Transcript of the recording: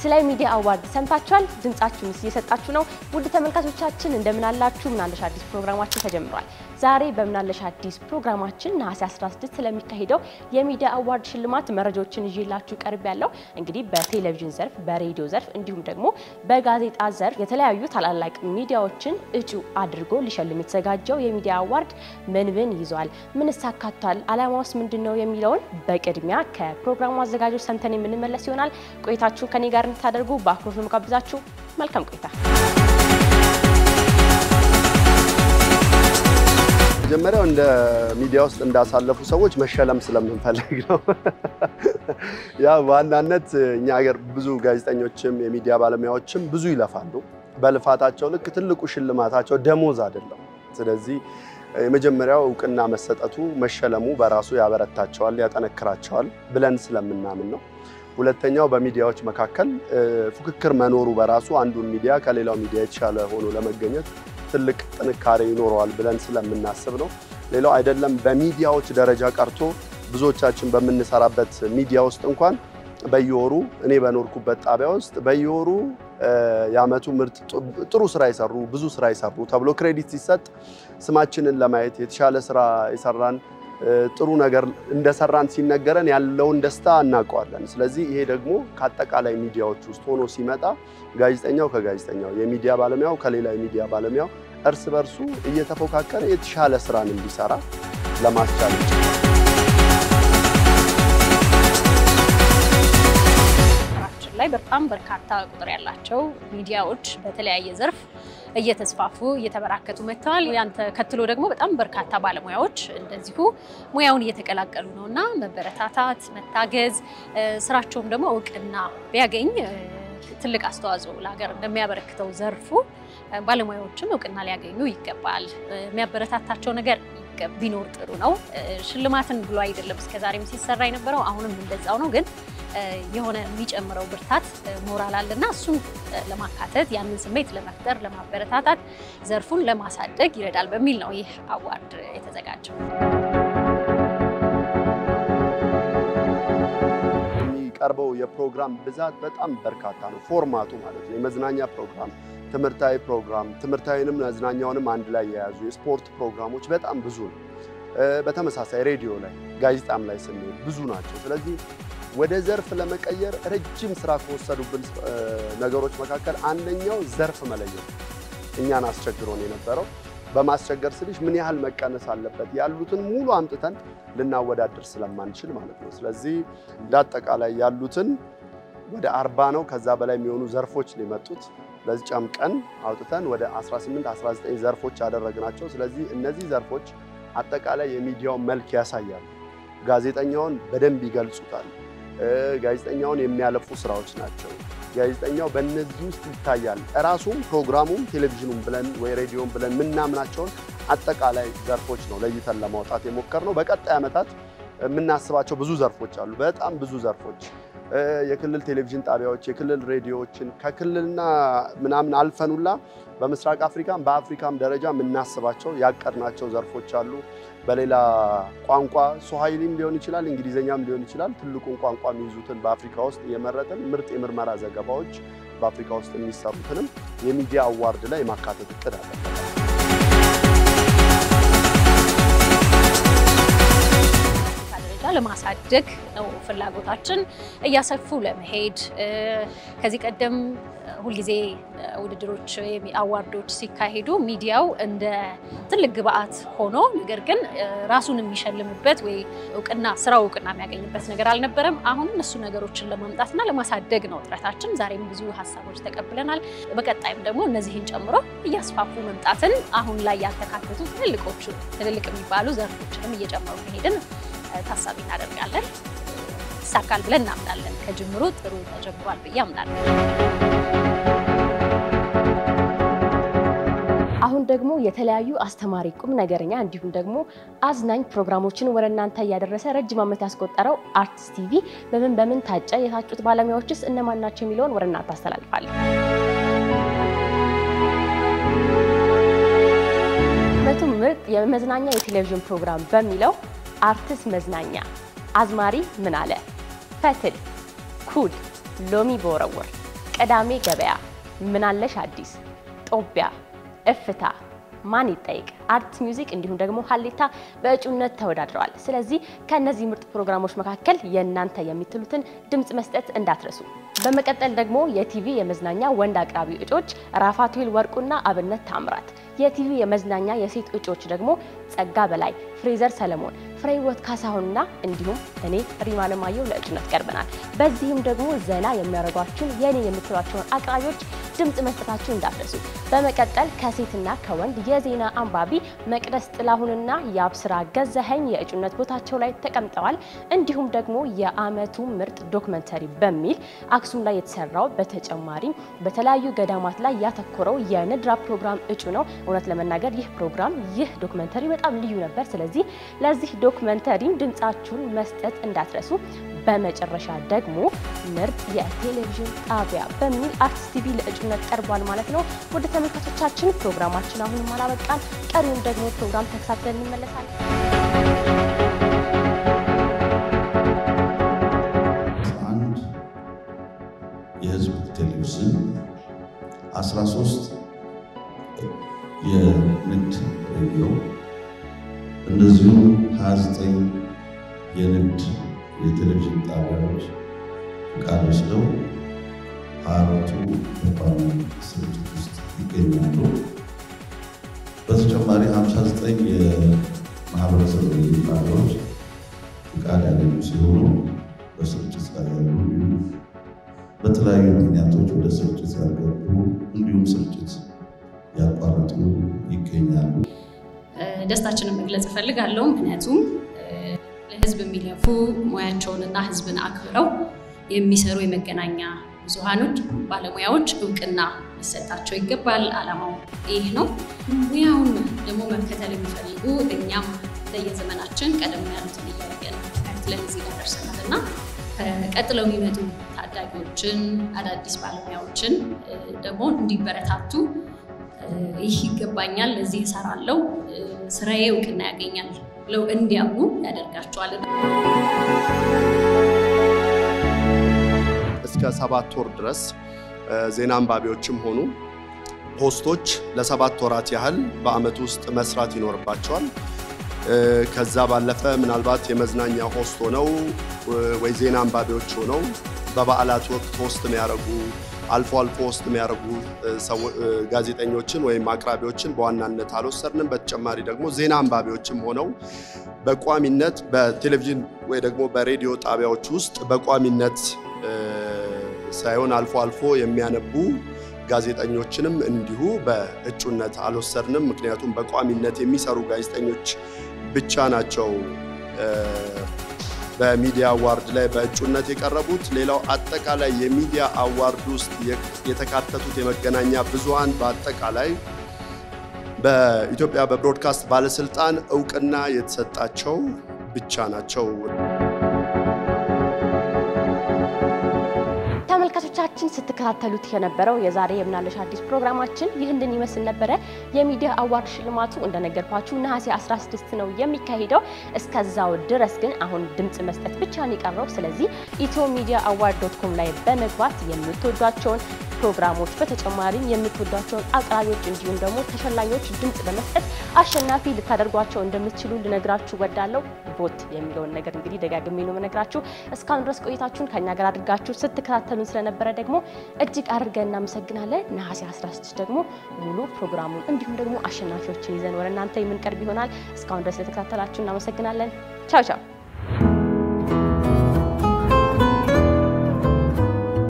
ስለ ሚዲያ አዋርድ ሰምታችኋል። ድምጻችሁን እየሰጣችሁ ነው። ውድ ተመልካቾቻችን እንደምን አላችሁ? ምናለሽ አዲስ ፕሮግራማችን ተጀምሯል። ዛሬ በምናለሽ አዲስ ፕሮግራማችን ነሐሴ 16 ስለሚካሄደው የሚዲያ አዋርድ ሽልማት መረጃዎችን ይዤላችሁ ቀርብ ያለው እንግዲህ በቴሌቪዥን ዘርፍ፣ በሬዲዮ ዘርፍ እንዲሁም ደግሞ በጋዜጣ ዘርፍ የተለያዩ ታላላቅ ሚዲያዎችን እጩ አድርጎ ሊሸልም የተዘጋጀው የሚዲያ አዋርድ ምን ምን ይዟል፣ ምንስ አካቷል፣ ዓላማውስ ምንድን ነው የሚለውን በቅድሚያ ከፕሮግራሙ አዘጋጆች ሰምተን የምንመለስ ይሆናል። ቆይታችሁን ከኔ ጋር እንድታደርጉ በአክብሮት ነው የምጋብዛችሁ። መልካም ቆይታ። መጀመሪያው እንደ ሚዲያ ውስጥ እንዳሳለፉ ሰዎች መሸለም ስለምንፈልግ ነው። ያ በዋናነት እኛ ሀገር ብዙ ጋዜጠኞችም የሚዲያ ባለሙያዎችም ብዙ ይለፋሉ። በልፋታቸው ልክ ትልቁ ሽልማታቸው ደሞዝ አይደለም። ስለዚህ የመጀመሪያው እውቅና መሰጠቱ መሸለሙ በራሱ ያበረታቸዋል፣ ያጠነክራቸዋል ብለን ስለምናምን ነው። ሁለተኛው በሚዲያዎች መካከል ፉክክር መኖሩ በራሱ አንዱን ሚዲያ ከሌላው ሚዲያ የተሻለ ሆኖ ለመገኘት ትልቅ ጥንካሬ ይኖረዋል ብለን ስለምናስብ ነው። ሌላው አይደለም በሚዲያዎች ደረጃ ቀርቶ ብዙዎቻችን በምንሰራበት ሚዲያ ውስጥ እንኳን በየወሩ እኔ በኖርኩበት ጣቢያ ውስጥ በየወሩ የዓመቱ ምርጥ ጥሩ ስራ የሰሩ ብዙ ስራ የሰሩ ተብሎ ክሬዲት ሲሰጥ ስማችንን ለማየት የተሻለ ስራ የሰራን ጥሩ ነገር እንደሰራን ሲነገረን ያለውን ደስታ እናውቀዋለን። ስለዚህ ይሄ ደግሞ ከአጠቃላይ ሚዲያዎች ውስጥ ሆኖ ሲመጣ ጋዜጠኛው ከጋዜጠኛው የሚዲያ ባለሙያው ከሌላ የሚዲያ ባለሙያው እርስ በርሱ እየተፎካከረ የተሻለ ስራን እንዲሰራ ለማስቻል ይችላል። ላይ በጣም በርካታ ቁጥር ያላቸው ሚዲያዎች በተለያየ ዘርፍ እየተስፋፉ እየተበራከቱ መጥተዋል። ያን ተከትሎ ደግሞ በጣም በርካታ ባለሙያዎች እንደዚሁ ሙያውን እየተቀላቀሉ ነው እና መበረታታት፣ መታገዝ ስራቸውም ደግሞ እውቅና ቢያገኝ ትልቅ አስተዋጽኦ ለሀገር እንደሚያበረክተው ዘርፉ ባለሙያዎችም እውቅና ሊያገኙ ይገባል። የሚያበረታታቸው ነገር ቢኖር ጥሩ ነው። ሽልማትን ብሎ አይደለም እስከዛሬም ሲሰራ የነበረው አሁንም እንደዛው ነው ግን የሆነ የሚጨምረው ብርታት ሞራል አለና እሱን ለማካተት ያንን ስሜት ለመፍጠር ለማበረታታት ዘርፉን ለማሳደግ ይረዳል በሚል ነው ይህ አዋርድ የተዘጋጀው። የሚቀርበው የፕሮግራም ብዛት በጣም በርካታ ነው። ፎርማቱ ማለት ነው። የመዝናኛ ፕሮግራም፣ ትምህርታዊ ፕሮግራም፣ ትምህርታዊንም መዝናኛውንም አንድ ላይ የያዙ የስፖርት ፕሮግራሞች በጣም ብዙ ነው። በተመሳሳይ ሬዲዮ ላይ ጋዜጣም ላይ ስንሄድ ብዙ ናቸው። ስለዚህ ወደ ዘርፍ ለመቀየር ረጅም ስራ ከወሰዱብን ነገሮች መካከል አንደኛው ዘርፍ መለየት እኛን አስቸግሮን የነበረው በማስቸገር ስልሽ ምን ያህል መቀነስ አለበት ያሉትን ሙሉ አምጥተን ልናወዳድር ስለማንችል ማለት ነው። ስለዚህ እንደ አጠቃላይ ያሉትን ወደ አርባ ነው ከዛ በላይ የሚሆኑ ዘርፎች ሊመጡት ለዚህ ጨምቀን አውጥተን ወደ 18 19 ዘርፎች ያደረግናቸው። ስለዚህ እነዚህ ዘርፎች አጠቃላይ የሚዲያውን መልክ ያሳያሉ። ጋዜጠኛውን በደንብ ይገልጹታል። ጋዜጠኛውን የሚያለፉ ስራዎች ናቸው። ጋዜጠኛው በእነዚህ ውስጥ ይታያል። እራሱም ፕሮግራሙም ቴሌቪዥኑም ብለን ወይ ሬዲዮም ብለን የምናምናቸውን አጠቃላይ ዘርፎች ነው ለይተን ለማውጣት የሞከርነው። በቀጣይ ዓመታት የምናስባቸው ብዙ ዘርፎች አሉ። በጣም ብዙ ዘርፎች የክልል ቴሌቪዥን ጣቢያዎች፣ የክልል ሬዲዮዎችን ከክልልና ምናምን አልፈኑላ በምስራቅ አፍሪካም በአፍሪካም ደረጃ የምናስባቸው ያቀድናቸው ዘርፎች አሉ። በሌላ ቋንቋ ሶሃይሊም ሊሆን ይችላል፣ እንግሊዝኛም ሊሆን ይችላል። ትልቁን ቋንቋ የሚይዙትን በአፍሪካ ውስጥ የመረጥን ምርጥ የምርመራ ዘገባዎች በአፍሪካ ውስጥ የሚሰሩትንም የሚዲያ አዋርድ ላይ የማካተት እቅድ አለ። ለማሳደግ ነው ፍላጎታችን፣ እያሰፉ ለመሄድ ከዚህ ቀደም ሁልጊዜ ውድድሮች አዋርዶች ሲካሄዱ ሚዲያው እንደ ትልቅ ግብአት ሆኖ ነገር ግን ራሱን የሚሸልምበት ወይ እውቅና ስራው እውቅና የሚያገኝበት ነገር አልነበረም። አሁን እሱ ነገሮችን ለማምጣትና ለማሳደግ ነው ጥረታችን። ዛሬም ብዙ ሀሳቦች ተቀብለናል። በቀጣይም ደግሞ እነዚህን ጨምሮ እያስፋፉ መምጣትን አሁን ላይ ያልተካተቱ ትልልቆቹ ትልልቅ የሚባሉ ዘርፎችንም እየጨመሩ መሄድን ታሳቢ እናደርጋለን። ይሳካል ብለን እናምናለን። ከጅምሩ ጥሩ ተጀምሯል ብዬ አምናለሁ። አሁን ደግሞ የተለያዩ አስተማሪ ቁም ነገረኛ እንዲሁም ደግሞ አዝናኝ ፕሮግራሞችን ወደ እናንተ እያደረሰ ረጅም ዓመት ያስቆጠረው አርትስ ቲቪ በምን በምን ታጨ፣ የታጩት ባለሙያዎችስ እነማን ናቸው የሚለውን ወደ እናንተ አስተላልፋለን። መቶ ምርጥ የመዝናኛ የቴሌቪዥን ፕሮግራም በሚለው አርትስ መዝናኛ፣ አዝማሪ ምን አለ፣ ፈትል፣ ኩል፣ ሎሚ በወረወር፣ ቀዳሜ ገበያ፣ ምናለሽ አዲስ፣ ጦቢያ፣ እፍታ ማን ይጠይቅ አርት ሚውዚክ እንዲሁም ደግሞ ሀሌታ በእጩነት ተወዳድረዋል። ስለዚህ ከእነዚህ ምርጥ ፕሮግራሞች መካከል የእናንተ የምትሉትን ድምፅ መስጠት እንዳትረሱ። በመቀጠል ደግሞ የቲቪ የመዝናኛ ወንድ አቅራቢ እጮች ራፋቱል ወርቁና አብነት ታምራት፣ የቲቪ የመዝናኛ የሴት እጮች ደግሞ ጸጋ በላይ፣ ፍሬዘር ሰለሞን፣ ፍሬህይወት ካሳሁንና እንዲሁም እኔ ሪማ ለማየሁ ለእጩነት ቀርበናል። በዚህም ደግሞ ዘና የሚያደርጓችሁን የኔ የምትሏቸውን አቅራቢዎች ድምፅ መስጠታችሁ እንዳትረሱ። በመቀጠል ከሴትና ከወንድ የዜና አንባቢ መቅደስ ጥላሁንና የአብስራ ገዛኸኝ የእጩነት ቦታቸው ላይ ተቀምጠዋል። እንዲሁም ደግሞ የዓመቱ ምርጥ ዶክመንተሪ በሚል አክሱም ላይ የተሰራው በተጨማሪም በተለያዩ ገዳማት ላይ ያተኮረው የንድራ ፕሮግራም እጩ ነው። እውነት ለመናገር ይህ ፕሮግራም ይህ ዶክመንተሪ በጣም ልዩ ነበር። ስለዚህ ለዚህ ዶክመንተሪም ድምፃችሁን መስጠት እንዳትረሱ። በመጨረሻ ደግሞ ምርጥ የቴሌቪዥን ጣቢያ በሚል አርትስ ቲቪ ለእጩነት ቀርቧል ማለት ነው። ወደ ተመልካቾቻችን ፕሮግራማችን አሁንም አላበቃም። ቀሪውን ደግሞ ፕሮግራም ተከታትለን እንመለሳለን። አንድ የህዝብ ቴሌቪዥን 13 የንግድ ሬዲዮ እንደዚሁም 29 የንግድ የቴሌቪዥን ጣቢያዎች ፍቃድ ወስደው አራቱ በቋሚ ስርጭት ውስጥ ይገኛሉ። በተጨማሪ 59 የማህበረሰብ ሬዲዮ ጣቢያዎች ፍቃድ ያገኙ ሲሆኑ በስርጭት ላይ ያሉ እንዲሁም በተለያዩ ምክንያቶች ወደ ስርጭት ያልገቡ እንዲሁም ስርጭት ያቋረጡ ይገኛሉ። ደስታችንን መግለጽ እፈልጋለሁ። ምክንያቱም ለህዝብ የሚለፉ ሙያቸውንና ህዝብን አክብረው የሚሰሩ የመገናኛ ብዙሃኖች ባለሙያዎች እውቅና ሊሰጣቸው ይገባል። ዓላማው ይህ ነው። ሙያውን ደግሞ መከተል የሚፈልጉ እኛም እንደየዘመናችን ቀደም ያሉትን እያየን ተከትለን እዚህ ጋር ደርሰናል እና ቀጥለው የሚመጡ ታዳጊዎችን አዳዲስ ባለሙያዎችን ደግሞ እንዲበረታቱ ይህ ይገባኛል፣ ለዚህ እሰራለሁ፣ ስራዬ እውቅና ያገኛል ብለው እንዲያምኑ ያደርጋቸዋል። እስከ ሰባት ወር ድረስ ዜና አንባቢዎችም ሆኑ ሆስቶች ለሰባት ወራት ያህል በአመት ውስጥ መስራት ይኖርባቸዋል። ከዛ ባለፈ ምናልባት የመዝናኛ ሆስት ሆነው ወይ ዜና አንባቢዎች ሆነው በበዓላት ወቅት ሆስት የሚያደርጉ አልፎ አልፎ ሆስት የሚያደርጉ ጋዜጠኞችን ወይም አቅራቢዎችን በዋናነት አልወሰድንም። በተጨማሪ ደግሞ ዜና አንባቢዎችም ሆነው በቋሚነት በቴሌቪዥን ወይ ደግሞ በሬዲዮ ጣቢያዎች ውስጥ በቋሚነት ሳይሆን አልፎ አልፎ የሚያነቡ ጋዜጠኞችንም እንዲሁ በእጩነት አልወሰድንም። ምክንያቱም በቋሚነት የሚሰሩ ጋዜጠኞች ብቻ ናቸው በሚዲያ አዋርድ ላይ በእጩነት የቀረቡት። ሌላው አጠቃላይ የሚዲያ አዋርድ ውስጥ የተካተቱት የመገናኛ ብዙሃን በአጠቃላይ በኢትዮጵያ በብሮድካስት ባለስልጣን እውቅና የተሰጣቸው ብቻ ናቸው። ተመልካቾቻችን ስትከታተሉት የነበረው የዛሬ የምናለሽ አዲስ ፕሮግራማችን ይህንን ይመስል ነበረ። የሚዲያ አዋርድ ሽልማቱ እንደነገርኳችሁ ነሐሴ 16 ነው የሚካሄደው። እስከዛው ድረስ ግን አሁን ድምፅ መስጠት ብቻ ነው የቀረው። ስለዚህ ኢትዮ ሚዲያ አዋርድ ዶት ኮም ላይ በመግባት የምትወዷቸውን ፕሮግራሞች በተጨማሪም የምትወዷቸውን አቅራቢዎች እንዲሁም ደግሞ ተሸላሚዎች ድምፅ በመስጠት አሸናፊ ልታደርጓቸው እንደምትችሉ ልነግራችሁ ወዳለው ቦት የሚለውን ነገር እንግዲህ ደጋግሜ ነው የምነግራችሁ። እስካሁን ድረስ ቆይታችሁን ከኛ ጋር አድርጋችሁ ስትከታተሉን ስለነበረ ደግሞ እጅግ አድርገን እናመሰግናለን። ነሐሴ 16 ደግሞ ሙሉ ፕሮግራሙን እንዲሁም ደግሞ አሸናፊዎችን ይዘን ወደ እናንተ የምንቀርብ ይሆናል። እስካሁን ድረስ ለተከታተላችሁ እናመሰግናለን። ቻው ቻው።